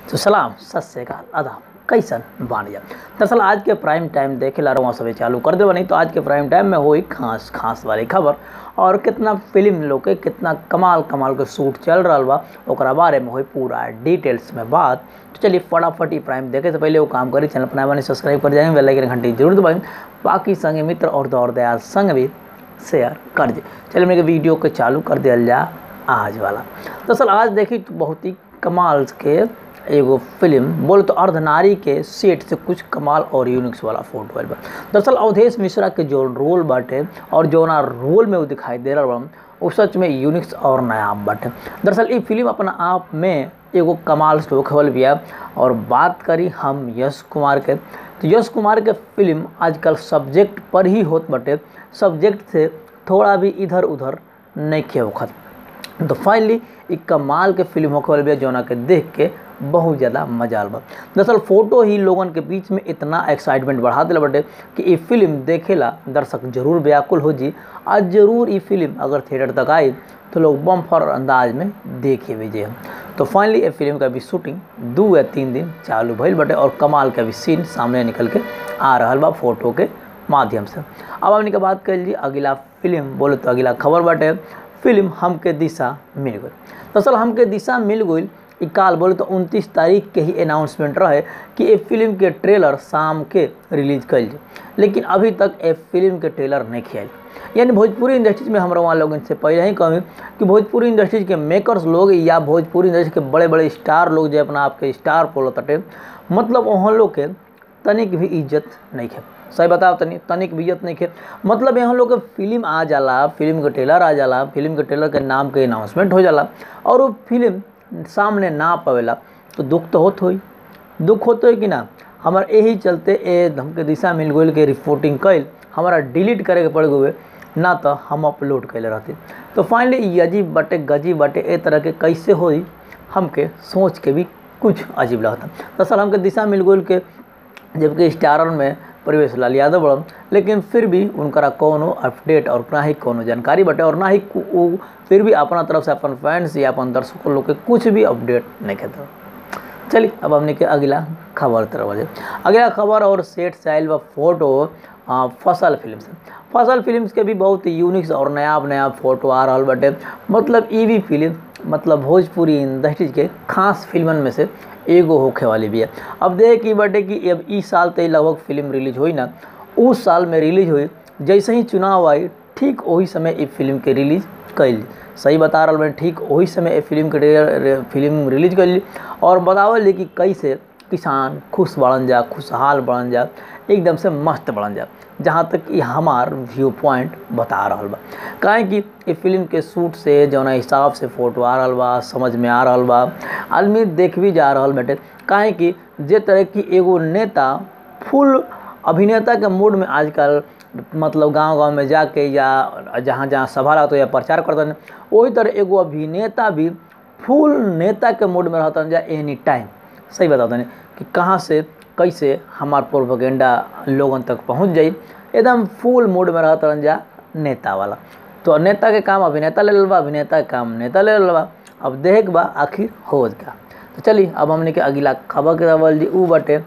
तो सलाम सत श्रीकाल आदाब कैसन बानी जा दरअसल आज के प्राइम टाइम देखे ला रहा सभी चालू कर देवा नहीं तो आज के प्राइम टाइम में हुई खास खास वाली खबर और कितना फिल्म लोग के कितना कमाल कमाल के शूट चल रहा बा ओकरा बारे में हुई पूरा डिटेल्स में बात तो चलिए फटाफट ही प्राइम देखे से पहले वो काम करी चैनल अपना बने सब्सक्राइब कर जाएंगे बेल आइकन घंटी जरूर दबाएं बाकी संगे मित्र और दौर दयाल संग भी शेयर कर दे चलिए मेरे वीडियो के चालू कर दिया जा आज वाला दरअसल आज देखी तो बहुत ही कमाल के एगो फिल्म बोले तो अर्धनारी के सेट से कुछ कमाल और यूनिक्स वाला फोटो आयल बा दरअसल अवधेश मिश्रा के जो रोल बाटे और जो ना रोल में वो दिखाई दे रहा बा वो सच में यूनिक्स और नया बाटे दरअसल ये फिल्म अपना आप में एगो कमाल से होखल बिया और बात करी हम यश कुमार के तो यश कुमार के फिल्म आजकल सब्जेक्ट पर ही होत बाटे सब्जेक्ट से थोड़ा भी इधर उधर नहीं खे होखत तो फाइनली एक कमाल के फिल्म होखे वाली बिया जौना के देख के बहुत ज़्यादा मजा आल बा दरअसल फोटो ही लोगन के बीच में इतना एक्साइटमेंट बढ़ा दिला बटे कि ये फिल्म देखेला दर्शक जरूर व्याकुल हो जी आज जरूर ये फिल्म अगर थिएटर तक आई तो लोग बम्फर अंदाज में देखे भी जे तो फाइनली ये फिल्म का भी शूटिंग दो या तीन दिन चालू भइल बटे और कमाल का भी सीन सामने निकल के आ रहा बा फोटो के माध्यम से अब हमने के बात कर ली अगला फिल्म बोले तो अगला खबर बाटे फिल्म हमके दिशा मिल गई दरअसल हमके दिशा मिल गई ई काल बोले तो 29 तारीख के ही अनाउंसमेंट रहे कि ये फिल्म के ट्रेलर शाम के रिलीज कल जाए लेकिन अभी तक ये फिल्म के ट्रेलर नहीं खेल यानी भोजपुरी इंडस्ट्रीज में हमारा वहाँ लोगों से पहले ही कहें कि भोजपुरी इंडस्ट्रीज के मेकर्स लोग या भोजपुरी इंडस्ट्री के बड़े बड़े स्टार लोग जो अपना आपके स्टार बोलो तटे मतलब वहाँ लोग के तनिक भी इज्जत नहीं खे सही बताओ तनी तनिक भी इज्जत नहीं खे मतलब यहाँ लोग के फिल्म आ जाला फिल्म के ट्रेलर आ जाला फिल्म के ट्रेलर के नाम के अनाउंसमेंट हो जाला और वो फिल्म सामने ना पावेला तो दुख तो होत होई दुख होते कि ना हमारा यही चलते ए हमके दिशा मिल गई के रिपोर्टिंग कैल हमारा डिलीट करे के पड़ गए ना तो हम अपलोड कैले रहते तो फाइनली ये अजीब बाटे गजीब बाटे ए तरह के कैसे होई हमके सोच के भी कुछ अजीब लगता दरअसल हमके दिशा मिल गई के जबकि स्टारर में परिवेश लाल यादव बड़न लेकिन फिर भी उनका कोनो अपडेट और ना ही कोनो जानकारी बटे और ना ही वो फिर भी अपना तरफ से अपन फैंस या अपन दर्शकों लोग के कुछ भी अपडेट नहीं कहते चलिए अब हमने के अगला खबर तरफ बजे अगला खबर और सेट से आयल व फोटो आ, फसल फिल्म से फसल फिल्म के भी बहुत यूनिक्स और नया नया फोटो आ रहा बटे मतलब ई भी फिल्म मतलब भोजपुरी इंडस्ट्रीज के खास फिल्मन में से एगो होखे वाली भी है अब देख की बटे कि अब इस साल तो लगभग फिल्म रिलीज हुई ना उस साल में रिलीज हुई जैसे ही चुनाव आई ठीक वही समय ये फिल्म के रिलीज कैली सही बता रहा मैं ठीक वही समय ये फिल्म के फिल्म रिलीज कैली और बतावल कि कैसे किसान खुश बढ़न जा खुशहाल बढ़न जा एकदम से मस्त बढ़न जा जहाँ तक कि हमार व्यू पॉइंट बता रहा बा काहे कि ये फिल्म के शूट से जौना हिसाब से फोटो आ रहा बा समझ में आ रहा बा आदमी देख भी जा रहा बेटे काहे कि जे तरह की एगो नेता फुल अभिनेता के मूड में आजकल मतलब गांव गांव में जाके या जहाँ जहाँ सभा रहता या प्रचार करते वही तरह एगो अभिनेता भी फुल नेता के मूड में रहता जा एनी टाइम सही बताते हैं कि कहाँ से कैसे हमार प्रोपोगेंडा लोगन तक पहुँच जाई एकदम फुल मूड में रहता जा नेता वाला तो नेता के काम अभिनेता ले बा अभिनेता के काम नेता ले बा अब देख बा आखिर हो का तो चलिए अब हमने के अगला खबर के दवल जी ऊ बटे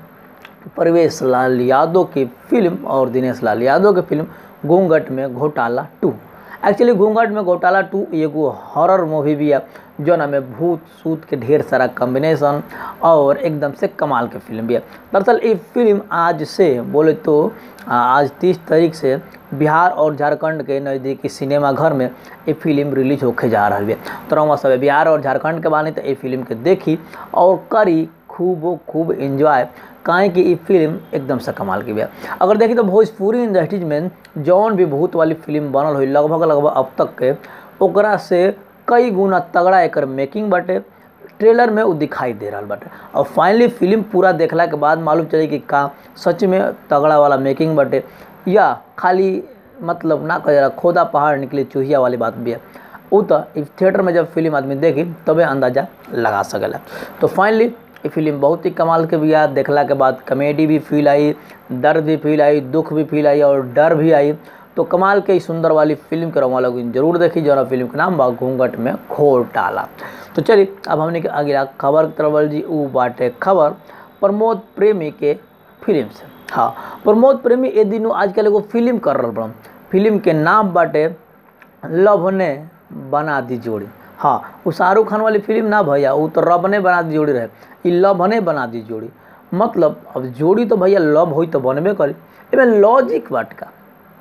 परवेश लाल यादव की फिल्म और दिनेश लाल यादव की फिल्म घूंघट में घोटाला टू एक्चुअली घूंघट में घोटाला टू एगो हॉरर मूवी भी है जो ना में भूत सूत के ढेर सारा कॉम्बिनेशन और एकदम से कमाल के फिल्म भी है दरअसल ये फिल्म आज से बोले तो आज तीस तारीख से बिहार और झारखंड के नज़दीकी सिनेमा घर में ये फिल्म रिलीज होके जा रहा है तो रहा सब बिहार और झारखंड के बानी तो ये फिल्म के देखी और करी खूब खूब इंजॉय काहे कि ये फिल्म एकदम से कमाल की भी है अगर देखी तो भोजपुरी इंडस्ट्रीज में जौन भी भूत वाली फिल्म बनल हुई लगभग लगभग अब तक के ओकरा से कई गुना तगड़ा एक मेकिंग बाटे ट्रेलर में वो दिखाई दे रहा बाटे और फाइनली फिल्म पूरा देखला के बाद मालूम चले कि का सच में तगड़ा वाला मेकिंग बाटे या खाली मतलब ना कह रहा खोदा पहाड़ निकले चूहिया वाली बात भी है वो तो थिएटर में जब फिल्म आदमी देखी तबे अंदाजा लगा सकेला तो फाइनली ये फिल्म बहुत ही कमाल के भी याद देखला के बाद कॉमेडी भी फील आई दर्द भी फील आई दुख भी फील आई और डर भी आई तो तो कमाल के इस सुंदर वाली फिल्म के रवा लोग जरूर देखी जरा फिल्म के नाम बा घूंघट में खोर डाला तो चलिए अब हमने के अगला खबर के तरफ बढ़ल जी ऊ बाटे खबर प्रमोद प्रेमी के फिल्म से हाँ प्रमोद प्रेमी ए दिनों आजकल एगो फिल्म कर रहा बड़ा फिल्म के नाम बाटे लव ने बना दी जोड़ी हाँ वो शाहरुख खान वाली फिल्म ना भैया वो तो रब ने बना दी जोड़ी रहे ई लव ने बना दी जोड़ी मतलब अब जोड़ी तो भैया लव होई तो बनबे करी एमे लॉजिक बाट का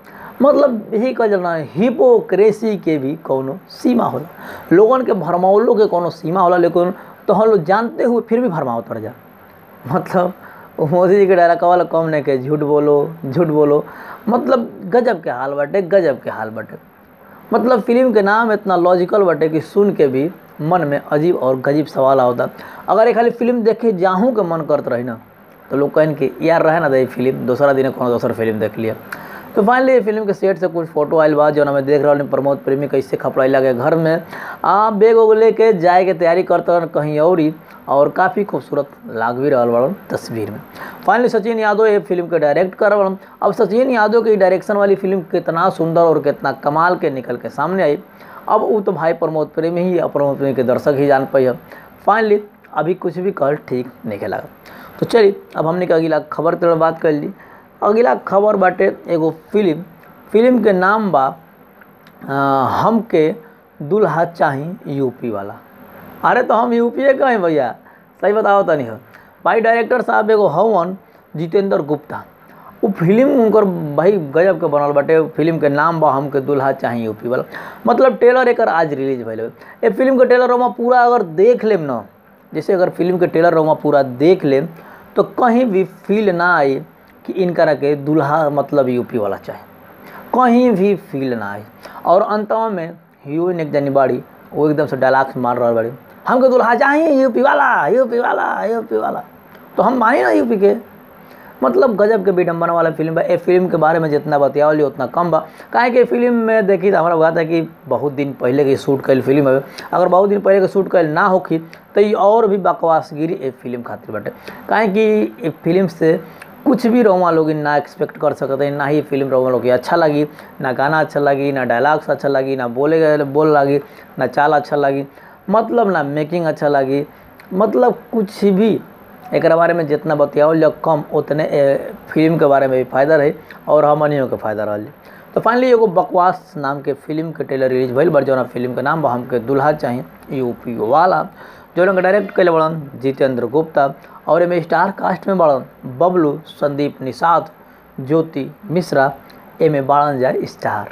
मतलब यही कह जाना हिपोक्रेसी के भी कोनो सीमा होला लोगन के भरमावलो के कोनो सीमा होला लेकिन तो हम लोग जानते हुए फिर भी भरमावत पड़ जा मतलब वो मोदी जी के डायलॉग वाला कम नहीं के झूठ बोलो झूठ बोलो मतलब गजब के हाल बाटे गजब के हाल बाटे मतलब फिल्म के नाम इतना लॉजिकल बाटे कि सुन के भी मन में अजीब और गजीब सवाल आवता अगर ये खाली फिल्म देखे जाहूँ के मन करत रही ना तो लोग कहन कि यार रहे ना दे फिल्म दूसरा दिन कोनो दोसर फिल्म देख लिया तो फाइनली ये फिल्म के सेट से कुछ फोटो आयल बा जो हमें देख रहा प्रमोद प्रेमी कैसे खपड़ाई लगे घर में आ बैग उग लेके जाए के तैयारी करते रहन कहीं और ही और काफ़ी खूबसूरत लाग भी रहा बड़न तस्वीर में फाइनली सचिन यादव ये फिल्म के डायरेक्ट कर बड़न अब सचिन यादव की डायरेक्शन वाली फिल्म कितना सुंदर और कितना कमाल के निकल के सामने आई अब वो तो भाई प्रमोद प्रेमी ही और प्रमोद प्रेमी के दर्शक ही जान पाई फाइनली अभी कुछ भी कर ठीक नहीं लगा तो चलिए अब हमने के अगला खबर तरह बात कर ली अगला खबर बाटे एगो फिल्म फिल्म के नाम बा आ, हमके दुल्हा चाही यूपी वाला अरे तो हम यूपीए का हैं भैया सही बताओ तनी हो भाई डायरेक्टर साहब एगो हवन जितेंद्र गुप्ता वो फिल्म उनकर भाई गजब के बनल बाटे फिल्म के नाम बा हमके दुल्हा चाही यूपी वाला मतलब ट्रेलर एक आज रिलीज भैल ये फिल्म के ट्रेलर हम पूरा अगर देख लेम ना जैसे अगर फिल्म के ट्रेलर हम पूरा देख लेम तो कहीं भी फील ना आई कि इनकरा के दुल्हा मतलब यूपी वाला चाहे कहीं भी फील ना आई और अंत में हीरोइन एक जनी बाड़ी वो एकदम से डायलॉग्स मार रहा बाड़ी हमको दुल्हा चाहिए यूपी वाला यूपी वाला यूपी वाला तो हम मानी ना यूपी के मतलब गजब के विडम्बना वाला फिल्म बा ए फिल्म के बारे में जितना बतियावली उतना कम बा काहे कि फिल्म में देखी तो हमारा बात है कि बहुत दिन पहले के शूट कैल फिल्म है अगर बहुत दिन पहले के शूट कैल ना होखी तो ये और भी बकवासगिरी ए फिल्म खातिर बाटे काहे कि ए फिल्म से कुछ भी रोमा लोग ना एक्सपेक्ट कर सकते हैं ना ही फिल्म रोमा लोग अच्छा लगी ना गाना अच्छा लगी ना डायलॉग्स अच्छा लगी ना बोले गए बोल लगी ना चाल अच्छा लगी मतलब ना मेकिंग अच्छा लगी मतलब कुछ भी एक बारे में जितना बतियावल जाओ कम उतने ए, फिल्म के बारे में भी फायदा रही और हमनियों के फायदा रही तो फाइनली एगो बकवास नाम के फिल्म के ट्रेलर रिलीज भइल बड़ जौना फिल्म के नाम बा हमके दुल्हा चाहिए यूपी वाला जौन के डायरेक्ट कैले बड़न जितेंद्र गुप्ता और एमे स्टार कास्ट में बड़न बबलू संदीप निषाद ज्योति मिश्रा एमे बाड़न जाए स्टार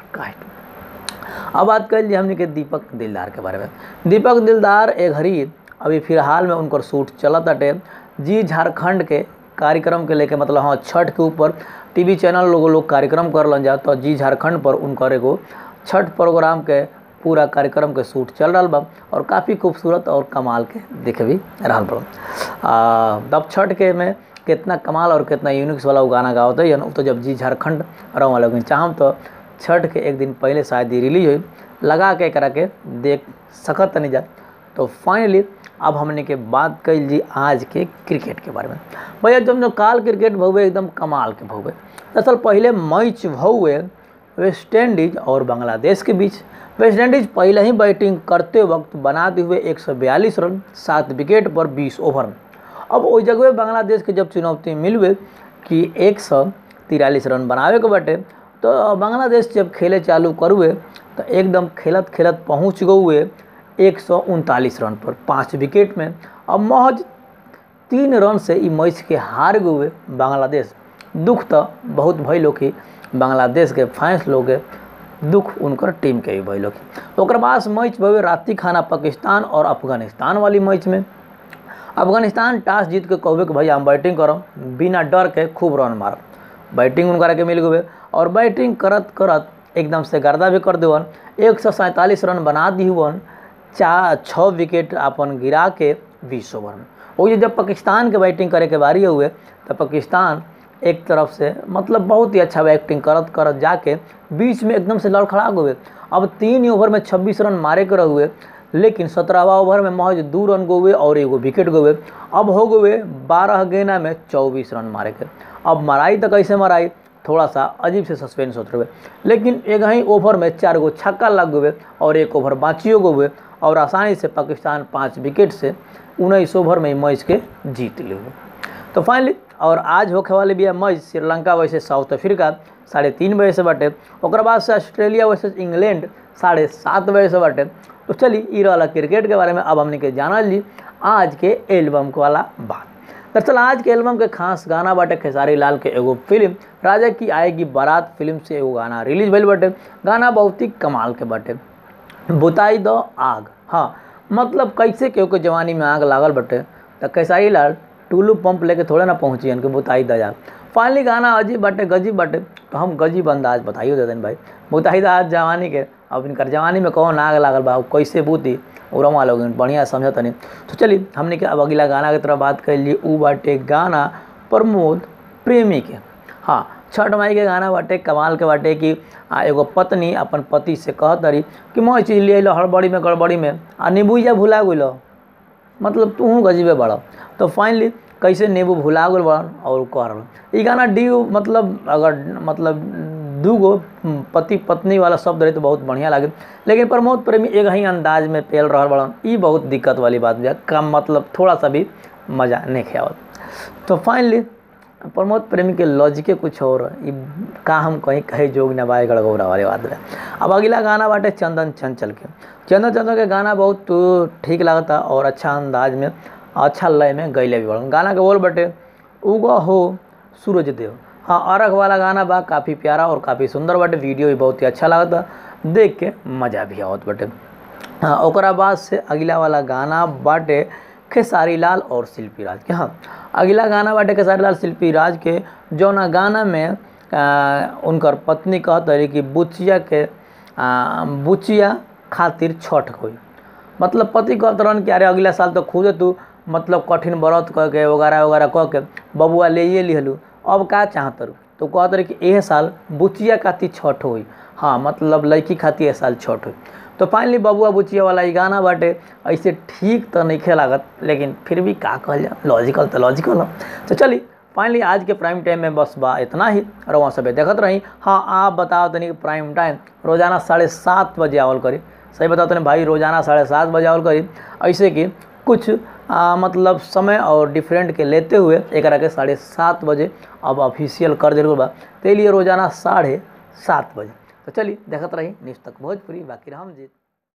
कास्ट अब बात कर लिए हमने के दीपक दिलदार के बारे में दीपक दिलदार एक घड़ी अभी फिलहाल में उनकर शूट चलत अटे जी झारखंड के कार्यक्रम के लेके मतलब हाँ छठ के ऊपर टीवी चैनल लोग लोग कार्यक्रम कर लन जा तो जी झारखंड पर उनकर एगो छठ प्रोग्राम के पूरा कार्यक्रम के शूट चल रहा बा और काफ़ी खूबसूरत और कमाल के देखे भी रहा बा तब छठ के में कितना कमाल और कितना यूनिक्स वाला वो गाना गावत है तो जब जी झारखंड रहा वाला चाहम तो छठ के एक दिन पहले शायद ही रिलीज हुई लगा के करा के देख सकत नहीं जा तो फाइनली अब हमने के बात कर जी आज के क्रिकेट के बारे में भैया जब जो काल क्रिकेट भहुए एकदम कमाल के भहुए दरअसल पहले मैच भहुए वेस्ट इंडीज और बांग्लादेश के बीच वेस्ट इंडीज पहले ही बैटिंग करते वक्त बनाते हुए 142 रन सात विकेट पर 20 ओवर में अब वही जगह बांग्लादेश के जब चुनौती मिलवे कि एक सौ तिरालीस रन बनावे के बटे तो बांग्लादेश जब खेले चालू करुए तो एकदम खेलत खेलत पहुँच गए एक सौ उनतालीस रन पर पाँच विकेट में अब महज तीन रन से ई मैच के हार गए बांग्लादेश दुख तो बहुत भैलो कि बांग्लादेश के फैंस लोग दुख उनकर टीम के भी भैलो कि ओकर बाद मैच भवे राति खाना पाकिस्तान और अफगानिस्तान वाली मैच में अफगानिस्तान टॉस जीत के कहबे कि भैया हम बैटिंग करब बिना डर के खूब रन मारब बैटिंग उनकरा के मिल गए और बैटिंग करत करत एकदम से गर्दा भी कर देवन एक सौ सैंतालीस रन बना दीवन चार छः विकेट अपन गिरा के बीस ओवर में वही जब पाकिस्तान के बैटिंग करे के बारी हुए तो पाकिस्तान एक तरफ से मतलब बहुत ही अच्छा बैटिंग करत करत जाके बीच में एकदम से लड़खड़ा हुए अब तीन ओवर में 26 रन मारे के हुए लेकिन सत्रहवा ओवर में महज दो रन गोवे और एगो विकेट गोवे अब हो गए बारह गेना में चौबीस रन मारे के अब मराई तो कैसे मराई थोड़ा सा अजीब से सस्पेंस होते हुए लेकिन एक ही ओवर में चार गो छक्का लग हुए और एक ओवर बाँचियो गो हुए और आसानी से पाकिस्तान पाँच विकेट से उन्नीस ओवर में मैच के जीत ले हुए तो फाइनली और आज होखे वाले भी है मैच श्रीलंका वैसे साउथ अफ्रीका साढ़े तीन बजे से बाटे ओकर बाद से ऑस्ट्रेलिया वैसे इंग्लैंड साढ़े सात बजे से बाटे तो चली ई रहा क्रिकेट के बारे में अब हमने के जानल जी आज के एल्बम वाला बात दरअसल आज के एल्बम के खास गाना बाटे खेसारी लाल के एगो फिल्म राजा की आएगी बारात फिल्म से एगो गाना रिलीज भइल बाटे गाना बहुत ही कमाल के बाटे बुताई दो आग हाँ मतलब कैसे केहू के जवानी में आग लागल बटे तो खेसारी लाल टुल्लू पंप लेके थोड़े ना पहुँची कि बुताई द आग फाइनली गाना अजीब बाटे गजीब बाटे तो हम गजीब अंदाज बताइयो देते भाई बुताई द आज जवानी के अब इनकर जवानी में कौन आग लागल बा कैसे बूती उरमा लोग बढ़िया समझत नहीं तो चलिए हमने के अब अगला गाना की तरफ बात कर ली ऊ बाटे गाना प्रमोद प्रेमी के हाँ छठ माई के गाना बाटे कमाल के बाटे कि आ एगो पत्नी अपन पति से कहत रही कि मैं चीज ले अलो हड़बड़ी में गड़बड़ी में आ नींबू या भुला गइल मतलब तू गजीबे बड़ तो फाइनली कैसे नींबू भुला गल बड़न और कह रहा ई गाना डी मतलब अगर मतलब दूगो पति पत्नी वाला शब्द रहे तो बहुत बढ़िया लागे लेकिन प्रमोद प्रेमी एक ही अंदाज में पेल रहा बड़न ई बहुत दिक्कत वाली बात है कम मतलब थोड़ा सा भी मज़ा नहीं खेवत तो फाइनली प्रमोद प्रेमी के लॉजिके कुछ और ई का हम कहीं कहे जोग न बाए गड़गौरा वाली बात है अब अगला गाना बाटे चंदन चंचल के चंदन चंचल के गाना बहुत ठीक लगता और अच्छा अंदाज में अच्छा लय में गैले भी बड़न गाना के बोल बटे उगा हो सूरज देव हाँ अरग वाला गाना बा काफ़ी प्यारा और काफ़ी सुंदर बाटे वीडियो भी बहुत ही अच्छा लगता देख के मज़ा भी आवत बाटे हाँ ओकरा बाद से अगला वाला गाना बाटे खेसारी लाल और शिल्पी राज के हाँ अगला गाना बाटे खेसारी लाल शिल्पी राज के जौना गाना में आ, उनकर पत्नी कहत रही कि बुचिया के आ, बुचिया खातिर छठ कोई मतलब पति कहत रहन कि अरे अगला साल तो खुद तू मतलब कठिन व्रत कह के वगैरह वगैरह कह के बबुआ ले ये लिहलू अब का चाहत रू तो कहत रहे कि एह साल बुचिया खातिर छठ हुई हाँ मतलब लड़की खातिर एह साल छठ हुई तो फाइनली बबुआ बुचिया वाला ई गाना बाटे ऐसे ठीक तो नहीं लागत लेकिन फिर भी का कहल जा लॉजिकल तो लॉजिकल हो तो चली फाइनली आज के प्राइम टाइम में बस बा इतना ही और वहाँ सब देखत रही हाँ आप बताओ तनी प्राइम टाइम रोजाना साढ़े सात बजे आवल करी सही बताओ तनी भाई रोजाना साढ़े सात बजे आवल करी ऐसे कि कुछ आ, मतलब समय और डिफरेंट के लेते हुए एक के साढ़े सात बजे अब ऑफिशियल कर दिल बा तो लिए रोजाना साढ़े सात बजे तो चलिए देखत रही न्यूज़ तक भोजपुरी बाकी राम जी